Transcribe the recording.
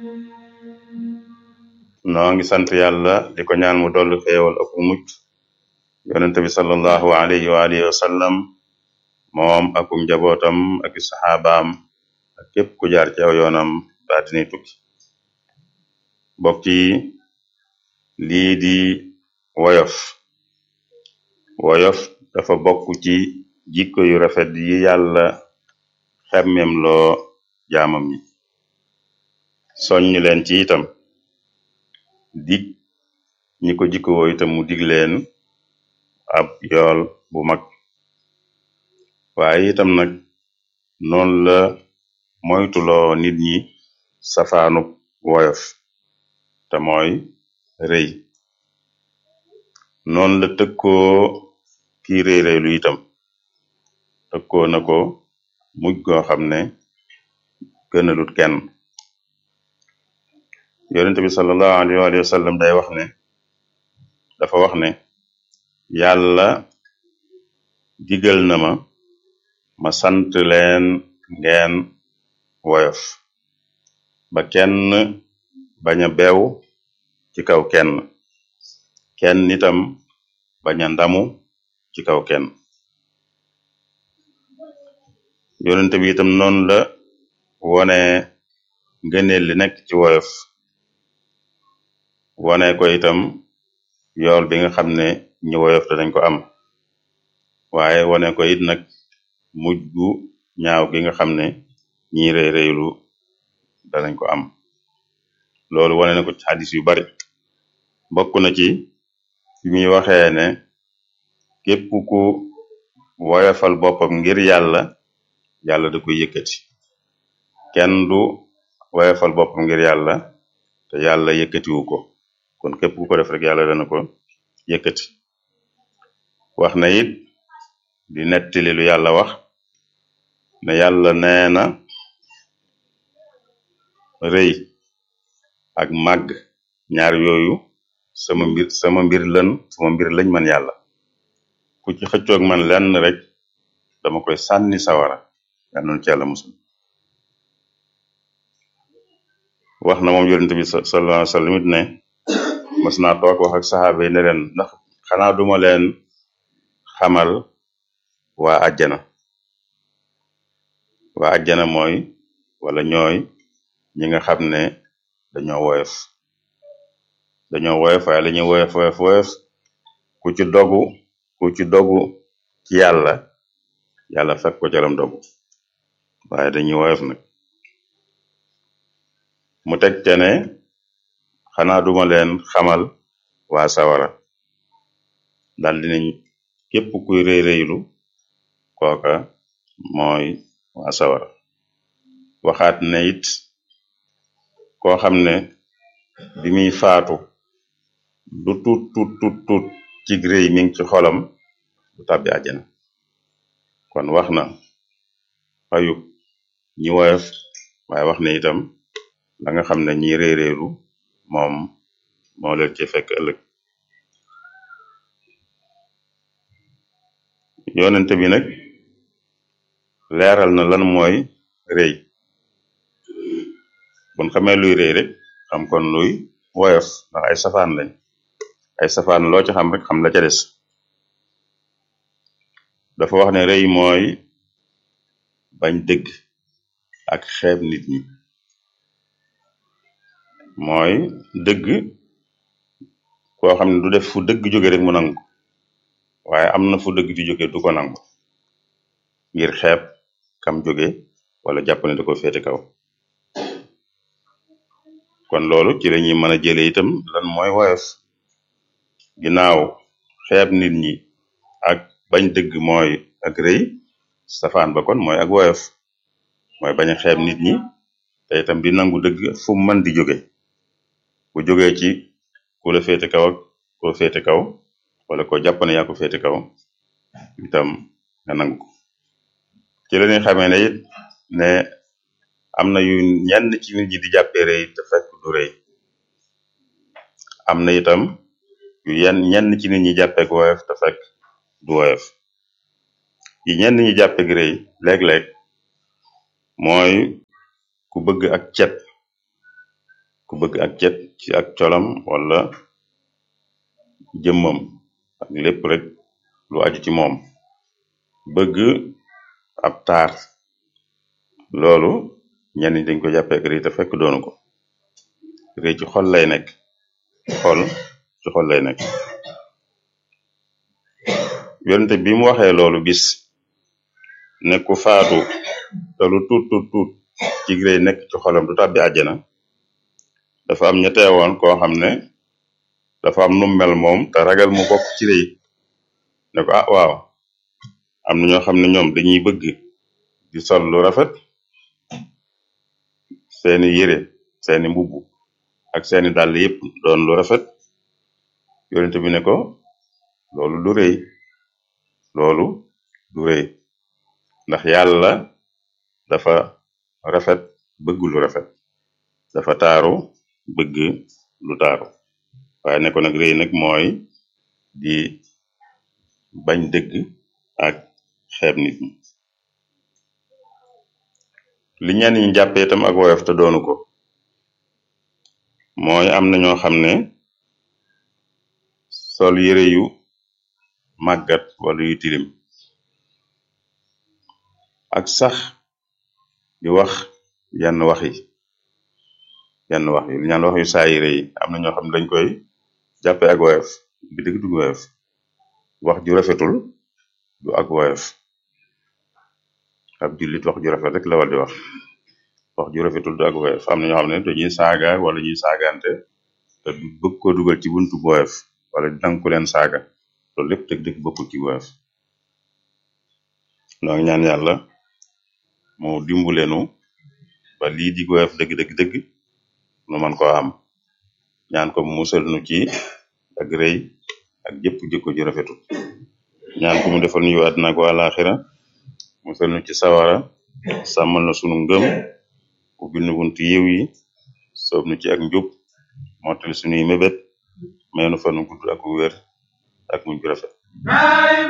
noo ngi sant yàlla di ko ñaan mu dolli xéewal ak mucc yonente bi sallallahu alayhi wa alihi wa sallam moom akum njabootam ak saxaabaam ak képp ku jaar ci aw yoonam daa dinay tukki mbokk yi lii di woyof woyof dafa bokk ci jikko yu rafet yi yàlla xemmem loo jaamam ñi soññ leen ci itam dig ñi ko jikkowoo itam mu dig leen ab yool bu mag waaye itam nag noonu la moytuloo nit ñi safaanub woyof te mooy rëy noonu la tëkkoo kii rëy rëylu itam tëkkoo na ko mujj goo xam ne gënalut kenn yonent bi sallallahu alayhi wa sallam day wax ne dafa wax ne yàlla digal na ma ma sant leen ngeen woyof ba kenn bañ a beew ci kaw kenn kenn itam bañ a ndamu ci kaw kenn yonent bi itam noonu la wone ngëneel li nekk ci woyof wone ko itam yool bi nga xam ne ñi woyof danañ ko am waaye wone ko it nag mujj gu ñaaw gi nga xam ne ñi rëy rëylu danañ ko am loolu wone na ko ci xadis yu bari bokk na ci fi muy waxee ne képp ku woyofal boppam ngir yàlla yàlla da koy yëkkati kenn du woyofal boppam ngir yàlla te yàlla yëkkatiwu ko kon képp ku ko def rek yàlla dana ko yëkkati wax na it di nettali lu yàlla wax ne yàlla nee na rëy ak màgg ñaar yooyu sama mbir sama mbir lën sama mbir lañ man yàlla ku ci xëccoog man lenn rek dama koy sànni sawara yal noonu ci yàlla musul wax na moom yonente bi sallallahu alayhi wa sallam it ne mas naa toog wax ak saxaaba yi ne leen ndax xanaa duma leen xamal waa àjjana waa àjjana mooy wala ñooy ñi nga xam ne dañoo woyof dañoo woyof waaye la ñuy woyof woyof woyof ku ci dogu ku ci dogu ci yàlla yàlla fekk ko caram dogu waaye dañuy woyof nag mu teg te ne xanaa duma leen xamal waa sawara dal dinañ képp kuy rëy rëylu kooka mooy waa sawara waxaat ne it koo xam ne bi muy faatu du tut tut tut tut ci rëy mi ngi ci xolam du tàbbi àjjana kon wax na fayu ñi woyof waaye wax ne itam la nga xam ne ñi rëy rëylu moom moo leen ci fekk ëllëg yonente bi nag leeral na lan mooy rëy bon xamee luy rëy rek xam kon luy woyof ndax ay safaan lañ ay safaan loo ci xam rek xam la ca des dafa wax ne rëy mooy bañ dëgg ak xeeb nit ñi mooy dëgg koo xam ne du def fu dëgg jóge rek mu nangu waaye am na fu dëgg di jóge du ko nangu ngir xeeb kam jóge wala jàpp ne da ko féete kaw kon loolu ci lañuy mën a jële itam lan mooy woyof ginnaaw xeeb nit ñi ak bañ dëgg mooy ak rëy safaan ba kon mooy ak woyof mooy bañ a xeeb nit ñi te itam di nangu dëgg fu mu mën di jóge bu jógee ci ku la féete kaw ak ku la féete kaw wala ko jàpp ne yaa ko féete kaw itam nga nangu ko ci la ñuy xamee ne it ne am na yu ñenn ci nit ñi di jàppee rëy te fekk du rëy am na itam yu yenn ñenn ci nit ñi jàppee ko woyof te fekk du woyof yi ñenn ñi jàppee gi rëy léeg-léeg mooy ku bëgg ak cet ku bëgg ak cet ci ak colam wala jëmmam ak lépp rek lu aju ci moom bëgg ab taar loolu ñenn ñi dañ ko jàppee rëy te fekk doonu ko rëy ci xol lay nekk xol ci xol lay nekk yonente bi mu waxee loolu bis ne ku faatu te lu tuut tuut tuut ci rëy nekk ci xolam du tàbbi àjjana dafa am ña teewoon koo xam ne dafa am nu mel moom te ragal mu bokk ci rëy ne ko ah waaw am na ñoo xam ne ñoom dañuy bëgg di sol lu rafet seeni yére seeni mbubb ak seeni dàll yépp doon lu rafet yonente bi ne ko loolu du rëy loolu du rëy ndax yàlla dafa rafet bëgg lu rafet dafa taaru bëgg lu taaru waaye ne ko nag rëy nag mooy di bañ dëgg ak xeeb nit ñi li ñenn ñi jàppee itam ak woyof te doonu ko mooy am na ñoo xam ne sol yére yu màggat wala yu tilim ak sax di wax yenn wax yi yenn wax yi li ñaan wax yu saayire yi am na ñoo xam ne dañ koy jàppe ak woyof bi dëgg du woyof wax ju rafetul du ak woyof ab jullit wax ju rafet rek la war di wax wax ju rafetul du ak woyof am na ñoo xam ne dañuy saaga wala ñuy saagante te du bëgg ko dugal ci buntu woyof wala di nangu ku leen saaga loolu lépp dëgg dëgg bokkul ci woyof noo ngi ñaan yàlla mu dimbulenu ba lii di woyof dëgg dëgg dëgg nu man koo am ñaan ko mu musal nu ci ak rëy ak jëpp jikko ju rafetul ñaan ko mu defal ñu àddina ak àlaaxira musal nu ci sawara sàmmal na sunu ngëm ubbil nu buntu yiw yi soob nu ci ak njub mottali sunuy mébét may nu fanu gudd ak wér ak muñ gu rafet